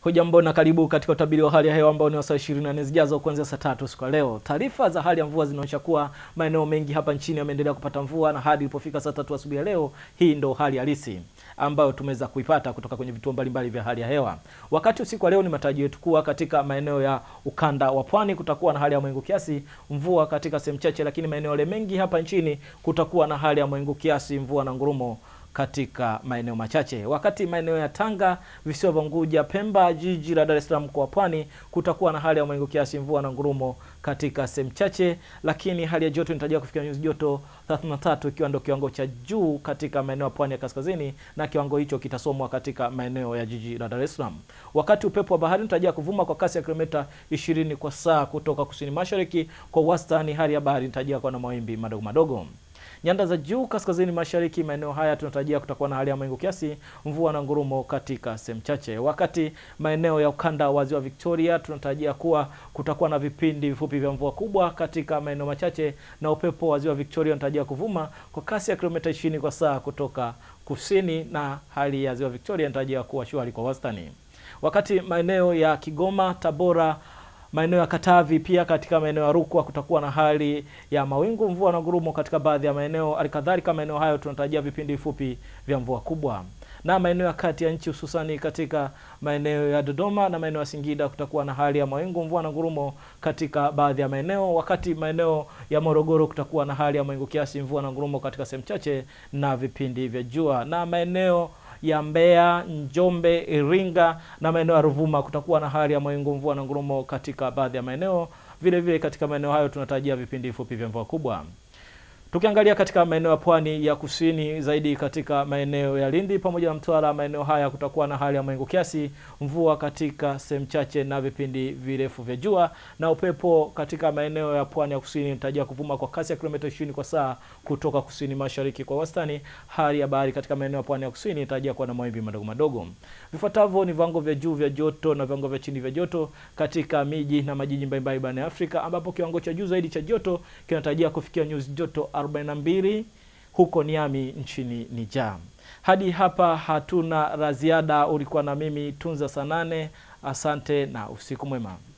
Hujambo na karibu katika utabiri wa hali ya hewa ambao ni wa saa 24 zijazo kuanzia saa tatu siku ya leo. Taarifa za hali ya mvua zinaonyesha kuwa maeneo mengi hapa nchini yameendelea kupata mvua na hadi ilipofika saa tatu asubuhi ya leo, hii ndo hali halisi ambayo tumeweza kuipata kutoka kwenye vituo mbalimbali vya hali ya hewa. Wakati usiku wa leo, ni matarajio yetu kuwa katika maeneo ya ukanda wa pwani kutakuwa na hali ya mawingu kiasi, mvua katika sehemu chache, lakini maeneo yale mengi hapa nchini kutakuwa na hali ya mawingu kiasi, mvua na ngurumo katika maeneo machache. Wakati maeneo ya Tanga, visiwa vya Unguja, Pemba, jiji la Dar es Salaam, mkoa wa Pwani kutakuwa na hali ya mawingu kiasi, mvua na ngurumo katika sehemu chache, lakini hali ya joto inatarajiwa kufikia nyuzi joto 33 ikiwa ndio kiwango cha juu katika maeneo ya pwani ya kaskazini, na kiwango hicho kitasomwa katika maeneo ya jiji la Dar es Salaam. Wakati upepo wa bahari unatarajiwa kuvuma kwa kasi ya kilomita 20 kwa saa kutoka kusini mashariki. Kwa wastani, hali ya bahari inatarajiwa kuwa na mawimbi madogo madogo. Nyanda za juu kaskazini mashariki, maeneo haya tunatarajia kutakuwa na hali ya mawingu kiasi, mvua na ngurumo katika sehemu chache. Wakati maeneo ya ukanda wa ziwa Victoria tunatarajia kuwa kutakuwa na vipindi vifupi vya mvua kubwa katika maeneo machache, na upepo wa ziwa Victoria unatarajia kuvuma kwa kasi ya kilomita 20 kwa saa kutoka kusini, na hali ya ziwa Victoria inatarajia kuwa shwari kwa wastani. Wakati maeneo ya Kigoma, Tabora maeneo ya Katavi pia katika maeneo ya Rukwa kutakuwa na hali ya mawingu, mvua na ngurumo katika baadhi ya maeneo. Halikadhalika maeneo hayo tunatarajia vipindi vifupi vya mvua kubwa, na maeneo ya kati ya nchi hususani katika maeneo ya Dodoma na maeneo ya Singida kutakuwa na hali ya mawingu, mvua na ngurumo katika baadhi ya maeneo, wakati maeneo ya Morogoro kutakuwa na hali ya mawingu kiasi, mvua na ngurumo katika sehemu chache na vipindi vya jua, na maeneo ya Mbeya, Njombe, Iringa na maeneo ya Ruvuma kutakuwa na hali ya mawingu, mvua na ngurumo katika baadhi ya maeneo. Vile vile katika maeneo hayo tunatarajia vipindi vifupi vya mvua kubwa. Tukiangalia katika maeneo ya pwani ya kusini zaidi katika maeneo ya Lindi pamoja na Mtwara, maeneo haya kutakuwa na hali ya mawingu kiasi, mvua katika sehemu chache na vipindi virefu vya jua, na upepo katika maeneo ya pwani ya kusini unatarajia kuvuma kwa kasi ya kilomita 20 kwa saa kutoka kusini mashariki kwa wastani. Hali ya bahari katika maeneo ya pwani ya kusini inatarajia kuwa na mawimbi madogo madogo. Vifuatavyo ni viwango vya juu vya joto na viwango vya chini vya joto katika miji na majiji mbalimbali barani Afrika, ambapo kiwango cha juu zaidi cha joto kinatarajia kufikia nyuzi joto 42 huko Niami nchini Niger. Hadi hapa hatuna la ziada. Ulikuwa na mimi Tunza Sanane, asante na usiku mwema.